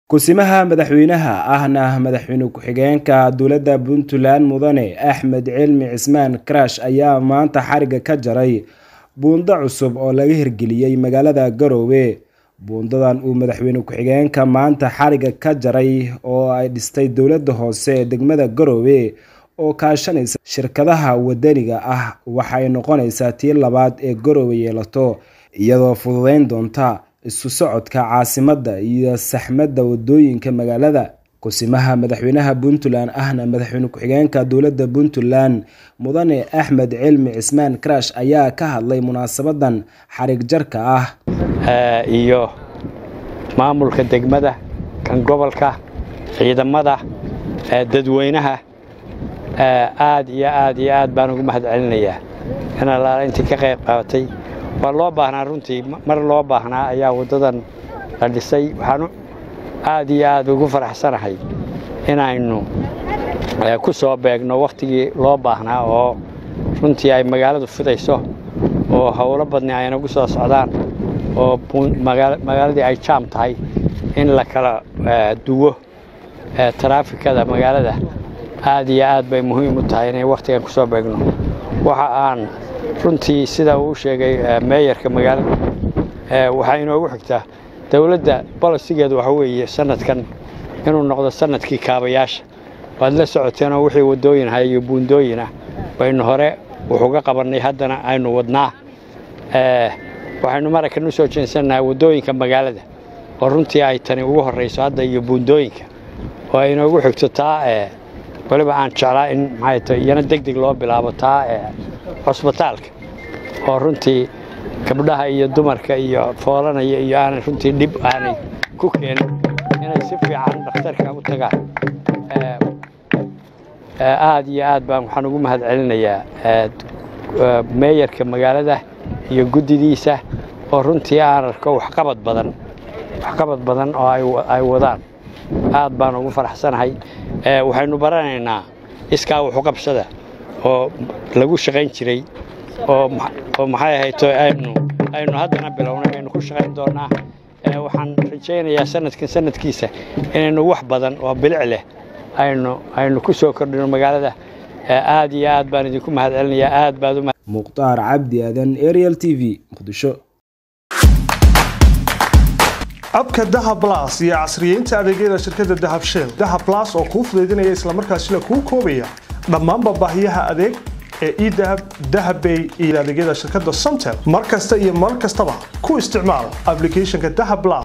Ku-simaha madaxweynaha ahna madaxweyne ku-xigeenka dowladda Puntland Mudane Axmed Cilmi Cismaan Karash ayaa maanta xariga ka jaray buundo cusub oo laga hirgeliyay magaalada Garowe. Buundadan uu madaxweyne ku-xigeenka maanta xariga ka jaray oo ay dhistay dowladda hoose ee degmada Garowe oo kaashanaysa shirkadaha wadaniga ah waxay noqonaysaa tii labaad ee Garowe yeelato, iyadoo fududeyn doonta isu socodka caasimadda iyo saxmadda wadooyinka magaalada. Ku-simaha madaxweynaha Puntland ahna madaxweyne ku-xigeenka dowladda Puntland Mudane Axmed Cilmi Cismaan Karash ayaa ka hadlay munaasabadan xarig jarka ah. iyo maamulka degmada kan gobolka ciidamada dadweynaha aad iyo aad iyo aad baan ugu mahad celinayaa in allaala intii ka qayb qaabatay waa loo baahnaa runtii mar loo baahnaa ayaa waddadan la dhisay waxaan aad iyo aad ugu faraxsanahay inaynu ku soo beegno wakhtigii loo baahnaa oo runtii ay magaaladu fidayso oo howlo badni ay nagu soo socdaan oo magaaladii ay jaam tahay in la kala duwo taraafikada magaalada aad iyo aad bay muhiim u tahay inay wakhtigan ku soo beegno waxa aan runtii sida uu sheegay meeyarka magaalada waxaa inoogu xigtaa dowladda bolosigeedu waxa weeye sanadkan inuu noqdo sanadkii kaabayaasha waad la socoteenoo wixii waddooyin ahay iyo buundooyin ah baynu hore wuxuga qabannay haddana aynu wadnaa waxaynu maraykan u soo jeensannahay waddooyinka magaalada oo runtii ay tani ugu horrayso hadda iyo buundooyinka oo ay inoogu xigto taa weliba aan jeclaa in maxay tahay iyana deg deg loo bilaabo taa cusbitaalka oo runtii gabdhaha iyo dumarka iyo foolanaya iyo aanay runtii dhib aanay ku keenin inay si fiican dhakhtarka u tagaan aad iyo aad baan waxaan ugu mahad celinayaa meeyarka magaalada iyo guddidiisa oo runtii aan arko waxqabad badan waxqabad badan oo ay wadaan aad baan ugu faraxsanahay waxaynu baranaynaa iskaa wuxuqabsada oo lagu shaqayn jiray oo maxay ahayto aynu aynu haddana bilownay aynu ku shaqayn doonnaa waxaan rajaynayaa sanadkan sanadkiisa inaynu wax badan oo bilic leh aynu aynu ku soo kordhino magaalada aad iyo aad baan idinku mahad celinayaa aad baad u mukhtaar cabdi aadan ariel t v muqdisho abka dahab blas iyo casriyeynta adeegyada shirkadda dahab shell dahab blas oo kuu fudaydinaya islamarkaasina kuu koobaya dhammaanba baahiyaha adeeg ee edahab dahabbay iyo adeegyada shirkadda somtel mar kasta iyo mar kastaba ku isticmaal ablicathonka dahab blas